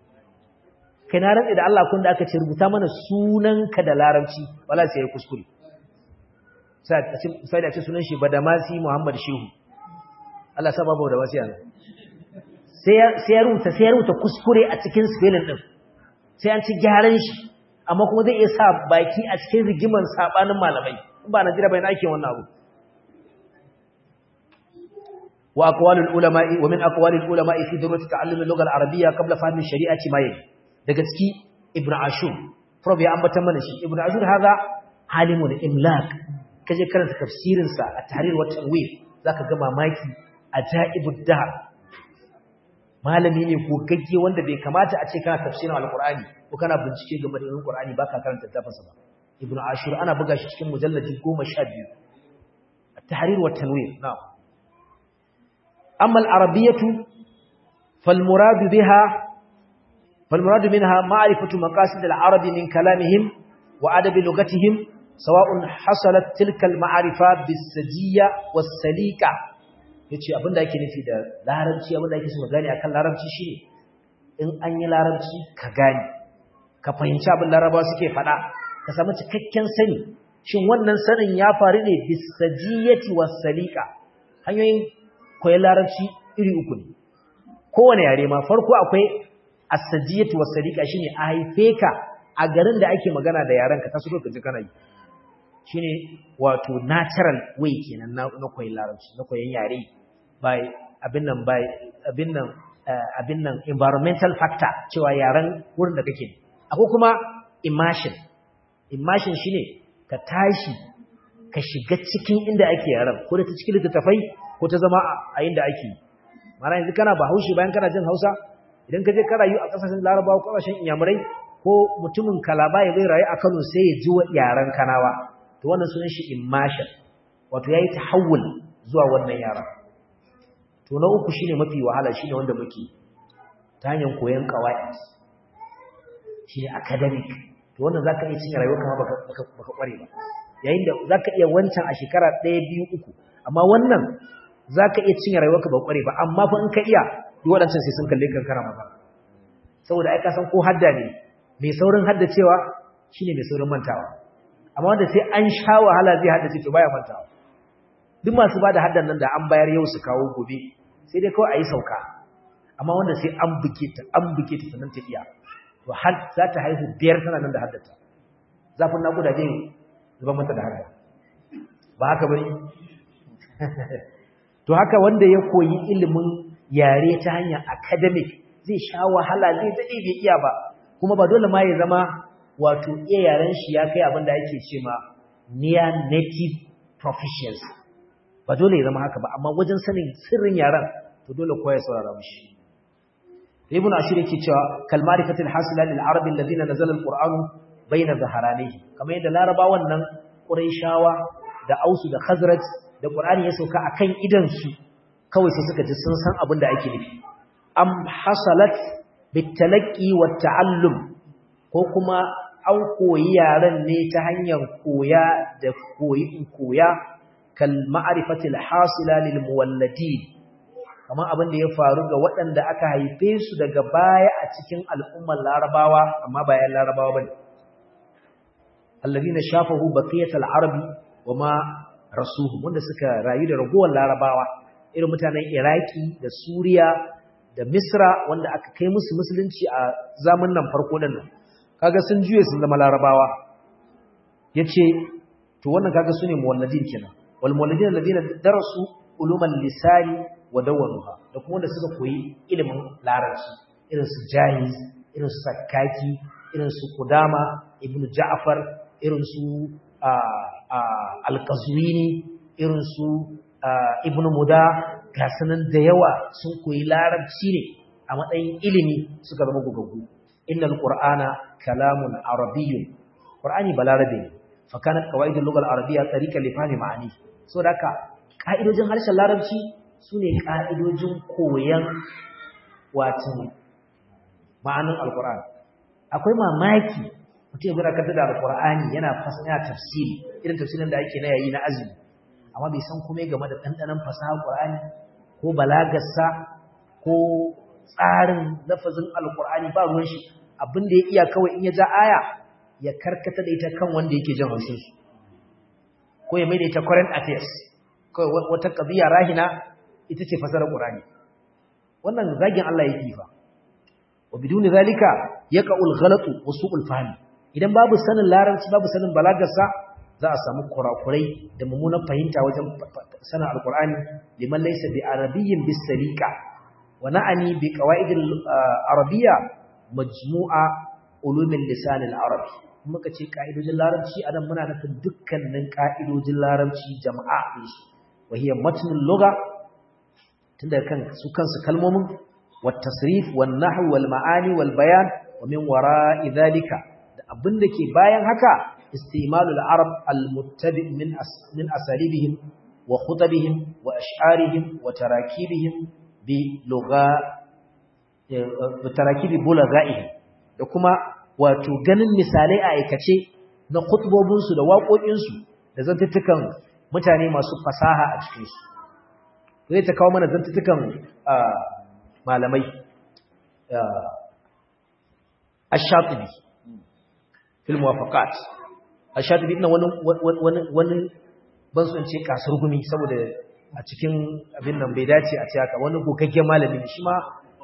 kai na rantsa da Allah kun da aka ce rubuta mana sunanka da larabci wala sai ya kuskure sai a ce sai da ce sunan shi Badamasi Muhammad Shehu Allah sa babu da wasiya sai sai ya rubuta sai ya rubuta kuskure a cikin spelling din sai an ci gyaran shi amma kuma zai iya sa baki a cikin rigiman sabanin malamai in ba Najeriya bai na ake wannan abu wa aqwalul ulama'i wa min aqwalil ulama'i fi darurati ta'allum al-lugha al-arabiyya qabla fahmi shari'ati ma yayi daga ciki ibn ashur prof ya ambata mana shi ibn ashur haza halimul imlak kaje karanta tafsirin sa a tahrir wa tanwir zaka ga mamaki ajaibud dahr malami ne ko gagge wanda bai kamata a ce kana tafsirin alqur'ani ko kana bincike game da alqur'ani baka karanta tafansa ba ibnu ashur ana buga shi cikin mujalladi 12 at-tahrir wa tanwir na'am amma al-arabiyyatu fal murad biha fal murad minha ma'rifatu maqasid al-arab min kalamihim wa adab lughatihim sawa'un hasalat tilka al-ma'rifa bis-sajiyya was-salika yace abinda yake nufi da larabci abinda yake so ka gane akan larabci shine in an yi larabci ka gane ka fahimci abin larabawa suke faɗa ka samu cikakken sani shin wannan sanin ya faru ne bisajiyati wasalika hanyoyin koyon larabci iri uku ne kowane yare ma farko akwai asajiyati wasalika shine a haife ka a garin da ake magana da yaren ka taso ka ji kana yi shine wato natural way kenan na koyon larabci na koyon yare by abin nan by abin nan abin nan environmental factor cewa yaren wurin da kake akwai kuma immersion immersion shine ka tashi ka shiga cikin inda ake yaran ko da ta cikin littattafai ko ta zama a inda ake mana yanzu kana bahaushe bayan kana jin hausa idan ka je ka rayu a kasashen larabawa ko kasashen inyamurai ko mutumin kalaba ya zai rayu a kano sai ya ji yaren kanawa to wannan sunan shi immersion wato yayi tahawul zuwa wannan yaran to na uku shine mafi wahala shine wanda muke ta hanyar koyon qawaid shine academic to wannan zaka iya cinye rayuwar kama baka baka kware ba yayin da zaka iya wancan a shekara 1 2 3 amma wannan zaka iya cinye rayuwar ka ba kware ba amma fa in ka iya duk wadancan sai sun kalle kankara maka saboda ai ka san ko hadda ne mai saurin hadda cewa shine mai saurin mantawa amma wanda sai an sha wahala zai hadda ce to baya mantawa duk masu bada haddan nan da an bayar yau su kawo gobe sai dai kawai ayi sauka amma wanda sai an buke ta an buke ta sanan ta iya to har za ta haihu biyar tana nan da haddata zafin naƙuda zai zuba mata da haka ba haka bane to haka wanda ya koyi ilimin yare ta hanyar academic zai sha wahala zai dade bai iya ba kuma ba dole ma ya zama wato iya yaren shi ya kai abin da ake ce ma near native proficiency ba dole ya zama haka ba amma wajen sanin sirrin yaren to dole kowa ya saurara mishi ibn ashir yake cewa kal ma'rifatil hasila lil arabi alladhina nazala alqur'anu bayna zaharanihi kamar yadda larabawan nan quraishawa da ausu da khazraj da qur'ani ya sauka akan idan su kawai sai suka ji sun san abin da ake nufi am hasalat bitalaqi wat ta'allum ko kuma an koyi yaren ne ta hanyar koya da koyi koya kal ma'rifatil hasila lil muwalladin kamar abin da ya faru ga waɗanda aka haife su daga baya a cikin al'ummar larabawa amma bayan larabawa bane alladhina shafahu baqiyatal arabi wama rasuhu wanda suka rayu da ragowar larabawa irin mutanen iraki da suriya da misra wanda aka kai musu musulunci a zamanin nan farko din nan kaga sun juye sun zama larabawa yace to wannan kaga sune muwalladin kenan wal muwalladin alladhina darasu uluman lisani wa dawanuha da kuma wanda suka koyi ilimin larabci irin su jahiz irin su sakaki irin su kudama ibn ja'far irin su al-qazwini irin su ibn muda ga sanan da yawa sun koyi larabci ne a matsayin ilimi suka zama gugaggu innal qur'ana kalamun arabiyyun qur'ani balarabe ne fa kanat qawaidul lugha al-arabiyya tariqan li fahmi ma'ani saboda haka ka'idojin harshen larabci sune ka'idojin koyan wato ma'anin alqur'ani akwai mamaki mutum ya gura kanta da alqur'ani yana fasaya tafsiri irin tafsirin da ake na yayi na azumi amma bai san kuma game da dandanan fasaha qur'ani ko balagarsa ko tsarin lafazin alqur'ani ba ruwan shi abin da ya iya kawai in ya ja aya ya karkata da ita kan wanda yake jin haushin su ko ya mai da ita current affairs kawai wata qadiya rahina ita ce fasarar qur'ani wannan zagin Allah yake fa wa biduni zalika yaqa'ul ghalatu wa su'ul fahmi idan babu sanin larabci babu sanin balagarsa za a samu kurakurai da mummunan fahimta wajen sanin alqur'ani liman laysa bi arabiyyin bis salika wa na'ani bi qawaidil arabiyya majmu'a ulumin lisan al-arabi muka ce ka'idojin larabci anan muna nufin dukkanin ka'idojin larabci jama'a din su wa hiya matnul lugha tunda kan su kansu kalmomin wat tasrif wan nahw wal ma'ani wal bayan wa min wara'i dhalika da abinda ke bayan haka istimalul arab al muttabi min min asalibihim wa khutabihim wa ash'arihim wa tarakibihim bi lugha bi tarakibi bulaghaihim da kuma wato ganin misalai a aikace na khutbobinsu da waƙoƙinsu da zantuttukan mutane masu fasaha a cikinsu zai ta kawo mana zantuttukan malamai ash-shatibi fil muwafaqat ash-shatibi ina wani wani wani ban son ce kasar gumi saboda a cikin abin nan bai dace a ce haka wani gogaggen malami ne shi ma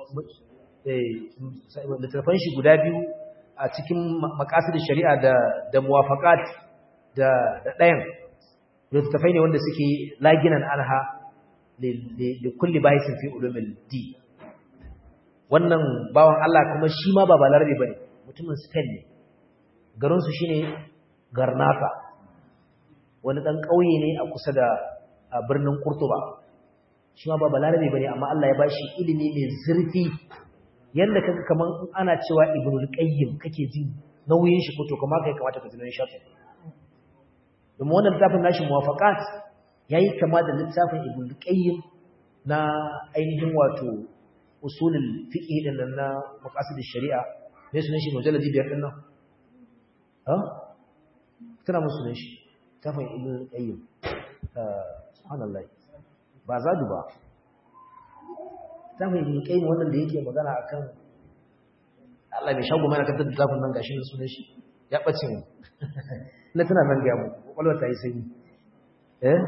littattafan shi guda biyu a cikin makasid shari'a da da muwafaqat da da ɗayan littattafai ne wanda suke laginan anha li kulli bahisin fi ulumil di wannan bawan Allah kuma shi ma ba balarabe bane mutumin Spain ne garin su shine Garnata wani dan kauye ne a kusa da birnin Kurtuba shi ma ba balarabe bane amma Allah ya bashi ilimi mai zurfi yanda kaga kaman ana cewa ibnul qayyim kake jin nauyin shi ko to kuma kai kamata ka ji nauyin shafi domin wannan littafin nashi muwafaqat yayi kama da littafin ibnul qayyim na ainihin wato usulul fiqh din nan na maqasid shari'a me sunan shi mujalladi biyar din nan ha kana musulun shi tafin ibnul qayyim subhanallah ba zadu ba zafin ibn qayyim wannan da yake magana akan Allah mai shago mana kantar da zafin nan gashi ne sunan shi ya bace mu na tana nan ga mu kwalwa ta yi sanyi eh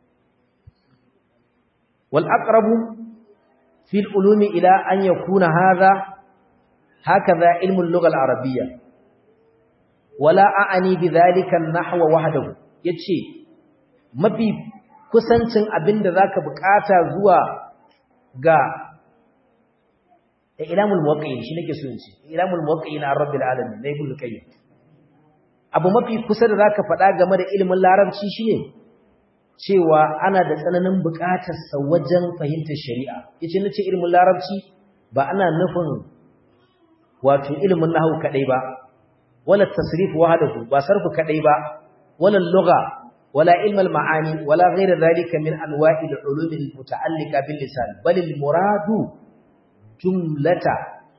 wal aqrabu fi al ulumi ila an yakuna hadha hakaza ilmu al-lugha al-arabiyya wala a'ani bidhalika an-nahwa wahdahu yace mafi kusancin abinda zaka bukata zuwa ga ilamul muwaqqi'in shi nake so in ce ilamul muwaqqi'in ar rabbil alamin na ibnu qayyim abu mafi kusa da zaka faɗa game da ilimin larabci shine cewa ana da tsananin buƙatar sa wajen fahimtar shari'a yace nace ilimin larabci ba ana nufin wato ilimin nahwu kadai ba wala tasrif wahdahu ba sarfu kadai ba wala lugha wala ilmal ma'ani wala ghayra dhalika min anwa'il ulum al muta'alliqa bil lisan bal al muradu jumlata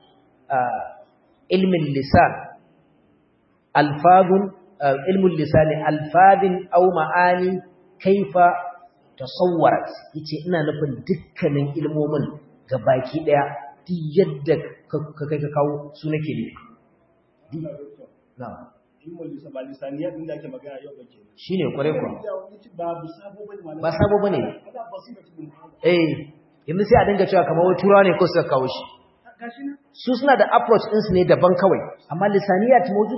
ilmi al lisan alfadun ilmu al lisan alfadin aw ma'ani kaifa tasawwarat yace ina nufin dukkanin ilmomin gabaki daya duk yadda ka kai ka kawo su nake ne na'am shi ne kwarai kwa ba sabo ba ne eh yanzu sai a dinga cewa kamar wai turawa ne ko suka kawo shi su suna da approach ɗinsu ne daban kawai amma lisaniya ta mawujud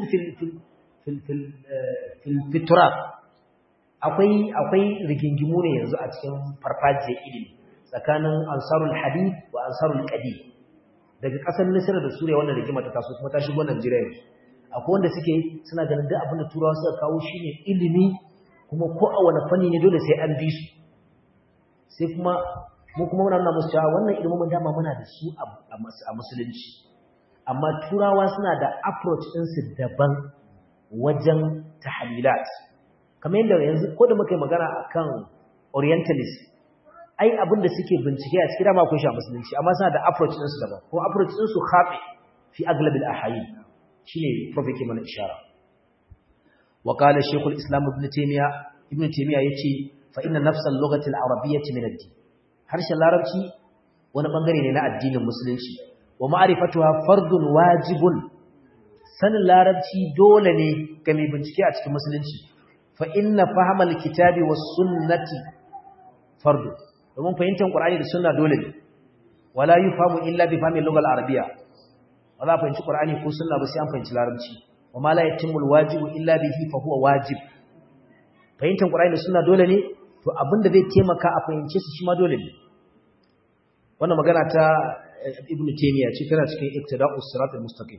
fil turab akwai akwai rigingimu ne yanzu a cikin farfajiyar ilimi tsakanin ansarul hadith wa ansarul qadim daga ƙasar Misra da Suriya wannan rigima ta taso kuma ta shigo Najeriya yanzu akwai wanda suke suna ganin duk abin da turawa suka kawo shine ilimi kuma ko a wani fanni ne dole sai an bi su sai kuma mu kuma muna nuna musu cewa wannan ilimin dama muna da su a musulunci amma turawa suna da approach ɗinsu daban wajen tahlilat kamar yadda yanzu ko da muka yi magana akan orientalist ai abin da suke bincike a cikin dama akwai shi a musulunci amma suna da approach ɗinsu daban kuma approach ɗinsu khafi fi aglabil ahayin shine prophet ke mana ishara wa qala shaykhul islam ibn taymiya ibn taymiya yace fa inna nafsal lughati al-arabiyyah min ad-din harshen larabci wani bangare ne na addinin musulunci wa ma'rifatuha fardun wajibun sanin larabci dole ne ga mai bincike a cikin musulunci fa inna fahmal kitabi was sunnati fardu domin fahimtar qur'ani da sunna dole ne wala yufamu illa bi fahmi al-lugha al-arabiyya ba za a fahimci qur'ani ko sunna ba sai an fahimci larabci wa ma la yatimmu al-wajibu illa bihi fa huwa wajib fahimtar qur'ani da sunna dole ne to abinda zai taimaka a fahimce su shi ma dole ne wannan magana ta ibnu taymiya ce tana cikin iktida'us siratal mustaqim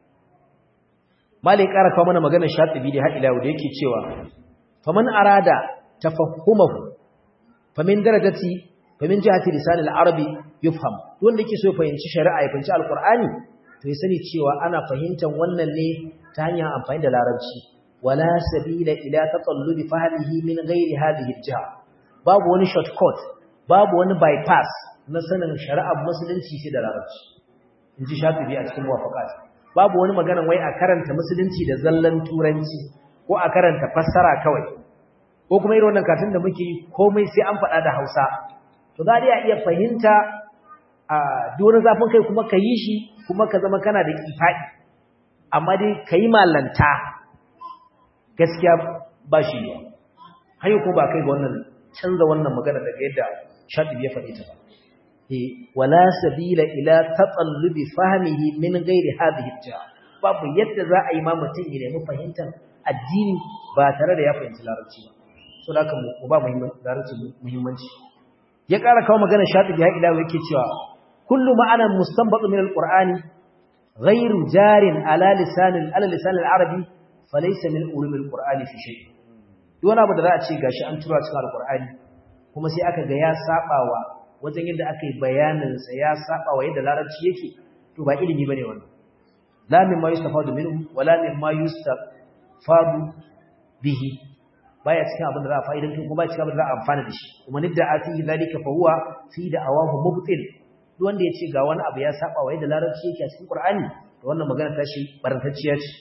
malai ƙara kawo mana maganar shatibi da har ila da yake cewa faman arada tafahhumahu famin darajati famin jihati lisanil arabi yufham wanda yake so ya fahimci shari'a ya fahimci alqur'ani to ya sani cewa ana fahimtar wannan ne ta hanyar amfani da larabci wala sabila ila tatallubi fahmihi min ghairi hadhihi jiha babu wani shortcut babu wani bypass na sanin shari'ar musulunci sai da larabci inji shafi'i a cikin muwafaqat babu wani magana wai a karanta musulunci da zallan turanci ko a karanta fassara kawai ko kuma irin wannan katun da muke yi komai sai an faɗa da Hausa to za a iya fahimta a duk zafin kai kuma ka yi shi kuma ka zama kana da kifaɗi amma dai ka yi malanta gaskiya ba shi ne hanyar ko ba kai ga wannan canza wannan magana daga yadda shaɗi ya faɗi ta ba wala sabila ila tatsallubi fahmihi min ghairi hadhihi jiha babu yadda za a yi ma mutum ya nemi fahimtar addini ba tare da ya fahimci larabci ba so da haka mu ba larabci muhimmanci ya ƙara kawo magana shaɗi ya ila yake cewa kullu ma'anan mustanbatu min alqur'ani ghairu jarin ala lisan ala lisan al-arabi falaysa min ulum alqur'ani fi shay duk wani abu da za a ce gashi an tura cikin alqur'ani kuma sai aka ga ya sabawa wajen yadda aka yi bayaninsa ya saba wa yadda larabci yake to ba ilimi bane wannan la min ma yustafadu minhu wala min ma yustafadu bihi baya cikin abin da za a fa'idan tun kuma cikin abin da za a amfana da shi kuma nidda a fihi zalika fa huwa fi da awahu mubtil duk wanda yace ga wani abu ya saba wa yadda larabci yake a cikin qur'ani to wannan magana ta shi barantacciya ce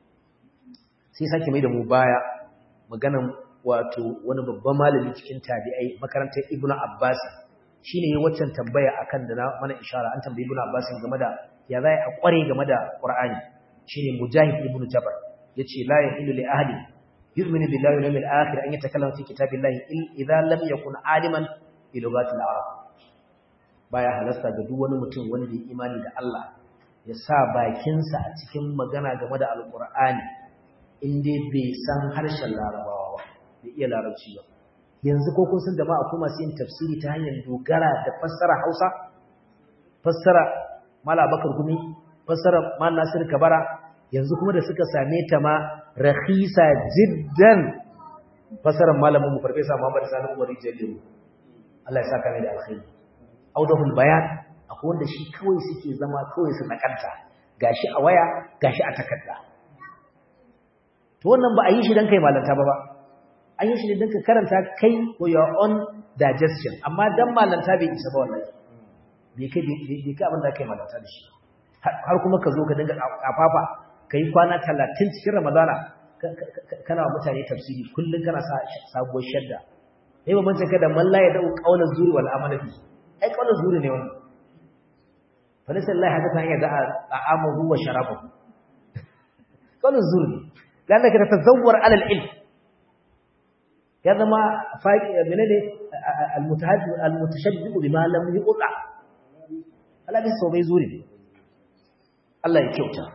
sai sake mai da mu baya maganan wato wani babban malami cikin tabi'ai makarantar ibnu abbas shi ne waccan tambaya akan da na mana ishara an tambayi ibn Abbas game da ya zai a kware game da Qur'ani shine Mujahid ibn Jabr yace la yahilu li ahli yu'minu billahi wal yawmil akhir an yatakallama fi kitabillahi idza lam yakun aliman bi lughatil arab baya halasta ga duk wani mutum wanda ya imani da Allah ya sa bakinsa a cikin magana game da alqur'ani in dai bai san harshen larabawa ba bai iya larabci ba yanzu ko kun san da ma akwai masu yin tafsiri ta hanyar dogara da fassara Hausa fassara mala bakar gumi fassara mal nasir kabara yanzu kuma da suka same ta ma rakhisa jiddan fassarar malamin mu farfesa Muhammad Sani Umar Jalil Allah ya saka mai da alkhairi audahul bayan akwai wanda shi kawai suke zama kawai su nakanta gashi a waya gashi a takarda to wannan ba a yi shi dan kai malanta ba ba an yi shi ne dan ka karanta kai for your own digestion amma dan malanta bai isa ba wallahi bai kai bai kai abin da kai malanta da shi har kuma ka zo ka dinga kafafa kai kwana 30 cikin Ramadana kana wa mutane tafsiri kullun kana sa sabuwar shadda eh ba mun ka da malla ya dau qaulan zuri wal amala bi ai qaulan zuri ne wannan fa laysa Allah hada ta ya da'a ta'amuhu wa sharabuhu qaulan zuri lalla ka tazawwar ala al-ilm ya zama faqi menene al-mutahaddi al-mutashaddiq bima lam yuqa Allah bai so bai zuri ne Allah ya kyauta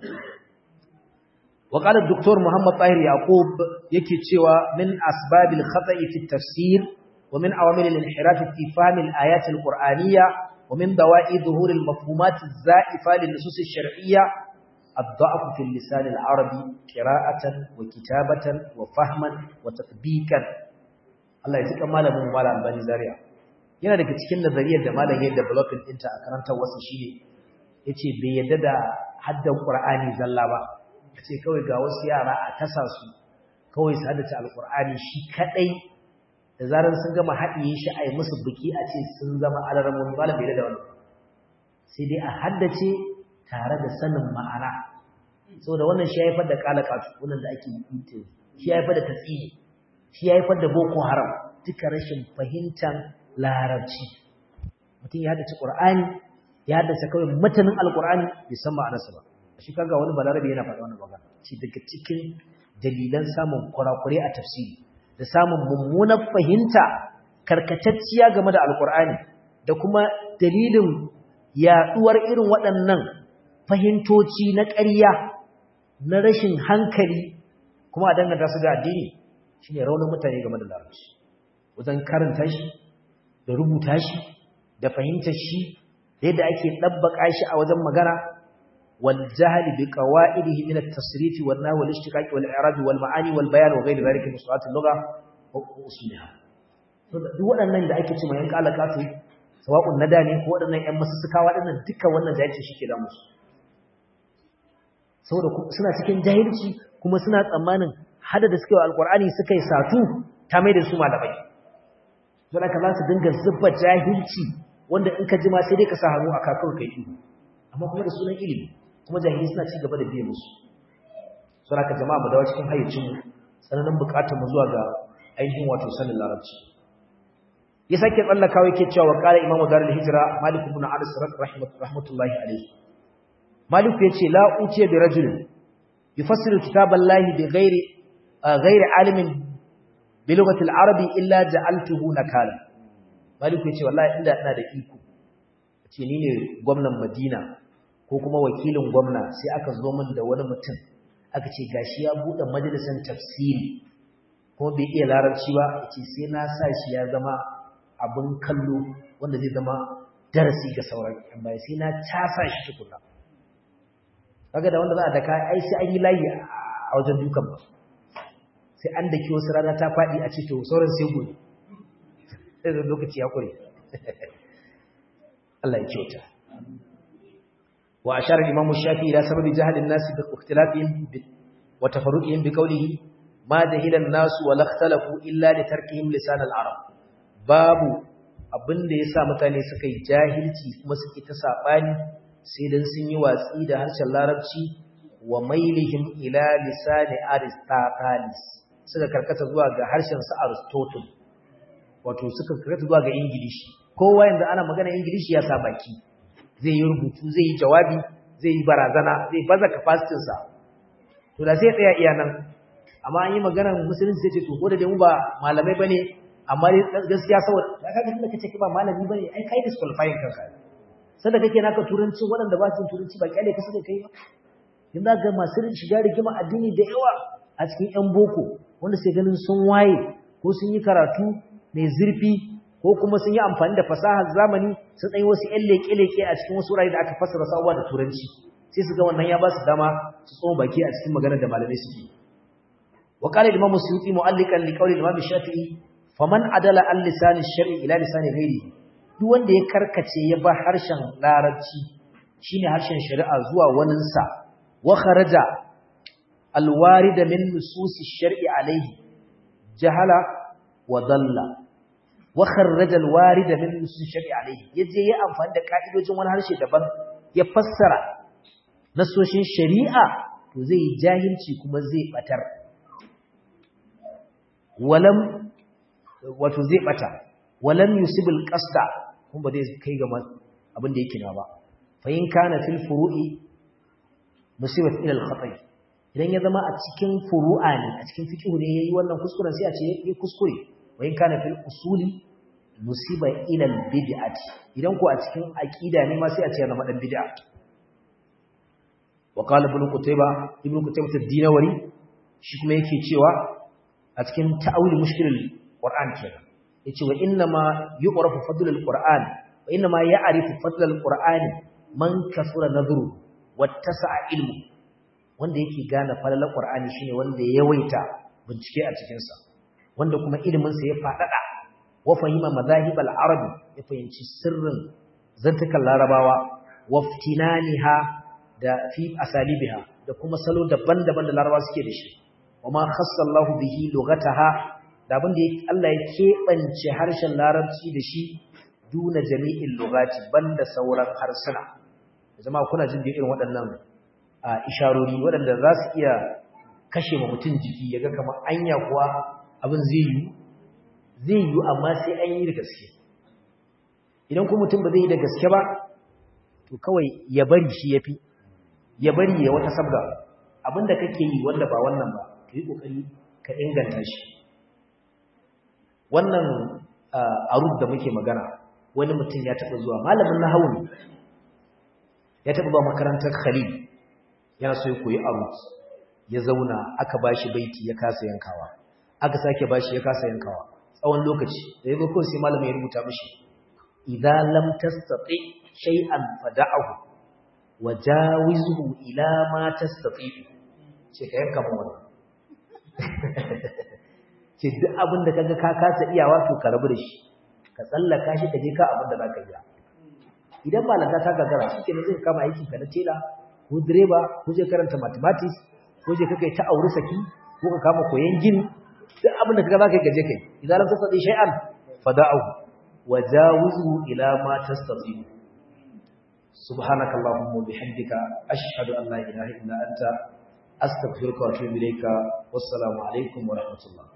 وقال الدكتور محمد طاهر يعقوب yake cewa min asbabil khata'i fi tafsir wa min awamil al-inhiraf fi fahm al-ayat al-qur'aniyya wa min dawa'i dhuhur al-mafhumat az-za'ifa lin-nusus ash-shar'iyya ad-da'f fi al-lisan al-arabi qira'atan wa kitabatan wa fahman wa tatbiqan Allah ya tsika malamin malam Albani Zaria yana daga cikin nazariyar da malam ya developing ɗinta a karantar wasu shine yace bai yadda da haddan Qur'ani zalla ba ce kawai ga wasu yara a tasa su kawai su haddace alkur'ani shi kadai da zarar sun gama haɗiye shi a yi musu biki a ce sun zama alarmun malam bai da wani sai dai a haddace tare da sanin ma'ana saboda wannan shi ya haifar da kalakatu wannan da ake yi shi ya haifar da tatsini shi ya haifar da boko haram duka rashin fahimtar larabci mutum ya haddace qur'ani ya haddace kawai matanin alkur'ani bai san ma'anarsa ba shi kaga wani balarabe yana faɗa wannan magana ce daga cikin dalilan samun kurakure a tafsiri da samun mummunar fahimta karkatacciya game da alkur'ani da kuma dalilin yaduwar irin waɗannan fahimtoci na ƙarya na rashin hankali kuma a danganta su ga addini shine raunin mutane game da larabci wajen karanta shi da rubuta shi da fahimtar shi da yadda ake ɗabbaka shi a wajen magana والجهل بقواعده من التصريف والنحو والاشتقاق والاعراب والمعاني والبيان وغير ذلك من صفات اللغه واصولها duk waɗannan da ake cewa yan kalakatu sawa'un nada ne ko waɗannan yan masussuka waɗannan duka wannan jahilci shike da musu saboda suna cikin jahilci kuma suna tsammanin hada da suke wa alqur'ani suka yi satu ta mai da su malamai don haka za su dinga zubba jahilci wanda in ka ji ma sai dai ka sa hannu a kakar kai ido amma kuma da sunan ilimi kuma jahili suna ci gaba da biye musu sun haka jama'a mu dawo cikin hayyacinmu tsananin bukatar mu zuwa ga ainihin wato sanin larabci ya sake tsallakawa yake cewa qala imamu darul hijra malik ibn anas rahmatullahi alayhi malik yace la utiya bi rajulin yufassiru kitaballahi bi ghairi ghairi alimin bi lughati al-arabi illa ja'altuhu nakala malik yace wallahi inda ina da iko ce ni ne gwamnan madina ko kuma wakilin gwamna sai aka zo min da wani mutum aka ce gashi ya bude majalisar tafsiri kuma bai iya larabci ba yace sai na sa shi ya zama abin kallo wanda zai zama darasi ga sauran yan baya sai na casa shi tukuna kaga da wanda za a daka ai sai an yi layi a wajen dukan ba sai an daki wasu rana ta faɗi a ce to sauran sai gobe sai da lokaci ya kure Allah ya kyauta wa ashara al-imam shafi'i ila sababi jahl an-nas bi ikhtilafihim wa tafarruqihim bi qawlihi ma jahila an-nas wa la ikhtalafu illa li tarkihim lisan al-arab babu abinda yasa mutane suka yi jahilci kuma suke ta sabani sai dan sun yi watsi da harshen larabci wa mailihim ila lisan aristotelis suka karkata zuwa ga harshen su aristotle wato suka karkata zuwa ga ingilishi kowa yanzu ana magana ingilishi ya sa baki zai yi rubutu zai yi jawabi zai yi barazana zai baza capacity sa to da sai tsaya iya nan amma an yi magana musulunci sai ce to ko da dai mu ba malamai bane amma gaskiya saboda da kaga tunda kace ki ba malami bane ai kai disqualifying kanka sanda kake naka turanci waɗanda ba su turanci ba kyale ka suka kai ba yanzu ga masu shiga rigima addini da yawa a cikin yan boko wanda sai ganin sun waye ko sun yi karatu mai zurfi ko ko kuma sun yi amfani da fasahar zamani sun ɗanyi wasu ƴan leƙe-leƙe a cikin wasu wurare da aka fassara sabuwa da turanci sai su ga wannan ya ba su dama su tsoma baki a cikin maganar da malamai suke wa qala al-imam suyuti mu'allikan li qawli al-imam shafi'i faman adala an lisan ash-shar'i ila lisan ghairi duk wanda ya karkace ya ba harshen larabci shine harshen shari'a zuwa waninsa wa kharaja al-warida min nusus ash-shar'i alayhi jahala wa dalla wa kharraja al-warid min nusus ash-shar'i alayhi yaje ya amfani da ka'idojin wani harshe daban ya fassara nasoshin shari'a to zai jahilci kuma zai batar walam wato zai bata walam yusibul qasda kuma ba zai kai ga abin da yake na ba fa in kana fil furu'i musibat ila al-khata' idan ya zama a cikin furu'a ne a cikin fiqh ne yayi wannan kuskuren sai a ce yayi kuskure wa in kana fil usuli musiba ila al-bid'ati idan ko a cikin aqida ne ma sai a ce ya zama dan bid'a wa qala ibn qutayba ibn qutayba ad-dinawari shi kuma yake cewa a cikin ta'awul mushkilul qur'an kenan yace wa inna ma yu'rafu fadlul qur'an wa inna ma ya'rifu fadlul qur'an man kasura nadru wattasa'a ilmu wanda yake gane falalar qur'ani shine wanda ya yawaita bincike a cikin sa wanda kuma ilimin sa ya fadada wa fahima madahibal arabi ya fahimci sirrin zantukan larabawa waftinaniha da fi asalibiha da kuma salo daban-daban da larabawa suke da shi wama khassallahu bihi lughataha da abin da Allah ya keɓance harshen larabci da shi duna jami'in lugati banda sauran harsuna jama'a kuna jin da irin waɗannan isharori waɗanda za su iya kashe ma mutum jiki ya ga kamar anya kuwa abin zai yi zai yi amma sai an yi da gaske idan kuma mutum ba zai yi da gaske ba to kawai ya bari shi ya fi ya bari ya wata sabga abinda kake yi wanda ba wannan ba ka yi ƙoƙari ka inganta shi wannan arud da muke magana wani mutum ya taɓa zuwa malamin na hauni ya taɓa zuwa makarantar khalil yana so ya koyi arud ya zauna aka ba shi baiti ya kasa yankawa aka sake ba shi ya kasa yankawa tsawon lokaci da ya zo kawai sai malamin ya rubuta mishi idza lam tastati shay'an fada'ahu wajawizhu ila ma tastati ce ka yanka mu wannan ce duk abin da kaga ka kasa iyawa to ka rabu da shi ka tsallaka shi ka je ka abin da zaka iya idan malaka ta gagara shi kenan zai kama aikin ka na tela ko direba ko je karanta mathematics ko je kai ta aure saki ko ka kama koyon gini duk abin da kaga zaka gaje kai idan lam tastati shay'an fada'u wajawizu ila ma tastati subhanakallahumma bihamdika ashhadu an la ilaha illa anta astaghfiruka wa atubu ilayka wassalamu alaikum wa rahmatullah